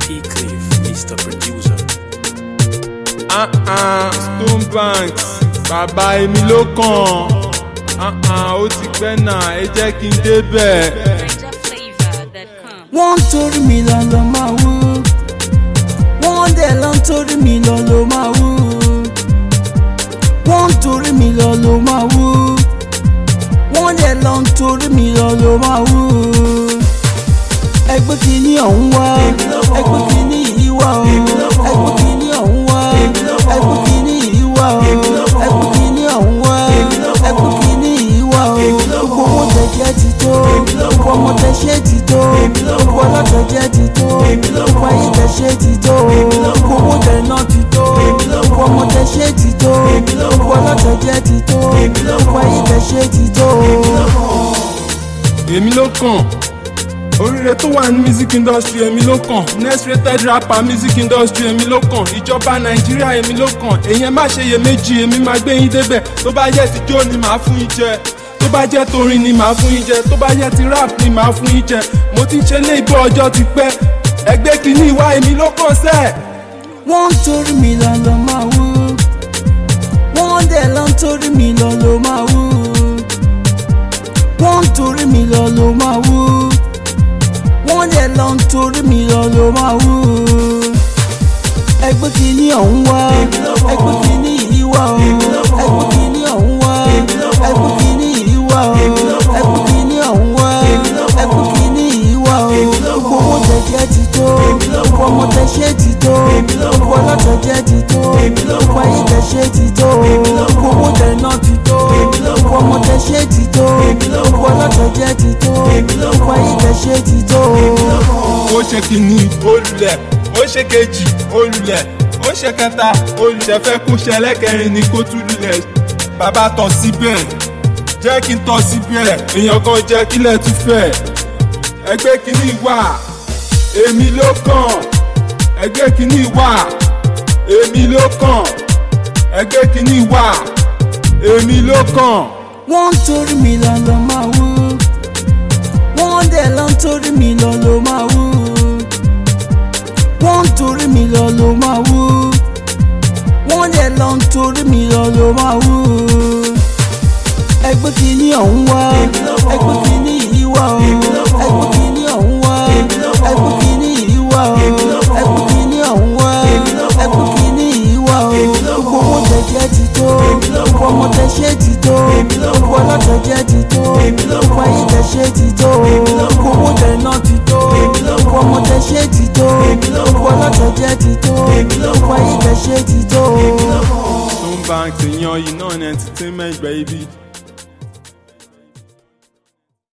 P. Cliff, Mr. Producer. Ah-ah, Stone Banks bàbá èmi ló kàn Ah-ah, ó ti pẹ́ náà ẹ jẹ́ kí n débẹ̀. NigerFlavor.com. wọ́n ń torí mi lọ lọ máa wú wọ́n dẹ̀ lọ ń torí mi lọ lọ máa wú wọ́n ń torí mi lọ lọ máa wú wọ́n dẹ̀ lọ ń torí mi lọ lọ máa wú ẹgbẹ́ kìíní ọ̀hún wá ẹgbẹ́ kìíní yìí wá o ẹgbẹ́ kìíní ọ̀hún wá ẹgbẹ́ kìíní yìí wá o ẹgbẹ́ kìíní ọ̀hún wá ẹgbẹ́ kìíní yìí wá o gbogbo owó tẹ̀jẹ̀ ti tó gbogbo ọmọ tẹ̀ṣẹ̀ ti tó gbogbo ọlọ́tẹ̀jẹ̀ ti tó gbogbo ayé tẹ̀ṣẹ̀ ti tó gbogbo owó tẹ̀ná ti tó gbogbo ọmọ tẹ̀ṣẹ̀ ti tó gbogbo ọlọ́tẹ̀jẹ̀ ti tó gbogbo ayé tẹ̀ṣẹ̀ ti tó. èmi ló kàn oríire tó wà ní music industry èmi ló kàn next rated rapper music industry èmi ló kàn ìjọba nàìjíríà èmi ló kàn èyàn má ṣe iyèméjì èmi máa gbé yín débẹ̀ tó bá yẹ ti jó ni màá fún yín jẹ tó bá jẹ́ torin ni màá fún yín jẹ tó bá yẹ ti rap ni màá fún yín jẹ mo ti ń ṣe lé ibò ọjọ́ ti pẹ́ ẹgbẹ́ kìíní ìwà èmi ló kàn sẹ́ẹ̀. wọ́n ń torí mi lọ lọ máa wú wọ́n dẹ̀ lọ ń torí mi lọ lọ máa wú wọ́n ń torí mi lọ lọ máa wú wọ́n dẹ̀ lọ ń torí mi lọ lọ máa wú ẹgbẹ́ kìíní ọ̀hún wá ẹgbẹ́ kìíní yìí wá o ẹgbẹ́ kìíní ọ̀hún wá ẹgbẹ́ kìíní yìí wá o ẹgbẹ́ kìíní ọ̀hún wá ẹgbẹ́ kìíní yìí wá o gbogbo owó tẹ̀jẹ̀ ti tó gbogbo ọmọ tẹ̀ṣẹ̀ ti tó gbogbo ọlọ́tẹ̀jẹ̀ ti tó gbogbo ayé tẹ̀ṣẹ̀ ti tó gbogbo owó tẹ̀ná ti tó gbogbo ọmọ tẹ̀ṣẹ̀ ti tó gbogbo ọlọ́tẹ̀jẹ̀ ti tó gbogbo ayé tẹ̀ṣẹ̀ ti tó. ó ṣe kìíní olùlẹ̀ ó ṣe kejì olùlẹ̀ ó ṣe kẹta olùṣẹ́ fẹ́ kó ṣe ẹlẹ́kẹrin ní kó tún lulẹ̀ bàbá tọ̀ síbẹ̀ jẹ́ kí n tọ̀ síbẹ̀ èèyàn kan jẹ́ kílẹ̀ tún fẹ̀ ẹgbẹ́ kìíní wà èmi ló kàn ẹgbẹ́ kìíní wà èmi ló kàn ẹgbẹ́ kìíní wà èmi ló kàn. wọ́n ń torí mi lọ lọ máa wú wọ́n dẹ̀ lọ ń torí mi lọ lọ máa wú wọ́n ń torí mi lọ lọ máa wú wọ́n dẹ̀ lọ ń torí mi lọ lọ máa wú ẹgbẹ́ kìíní ọ̀hún wá ẹgbẹ́ kìíní yìí wá o ẹgbẹ́ kìíní ọ̀hún wá ẹgbẹ́ kìíní yìí wá o ẹgbẹ́ kìíní ọ̀hún wá ẹgbẹ́ kìíní yìí wá o gbogbo owó tẹ̀jẹ̀ ti tó gbogbo ọmọ tẹ̀ṣẹ̀ ti tó gbogbo ọlọ́tẹ̀jẹ̀ ti tó gbogbo ayé tẹ̀ṣẹ̀ ti tó gbogbo owó tẹ̀ná ti tó gbogbo ọmọ tẹ̀ṣẹ̀ ti tó gbogbo ọlọ́tẹ̀jẹ̀ ti tó gbogbo ayé tẹ̀ṣẹ̀ ti tó. Stone Banks èèyàn yìí náà ní entertainment baby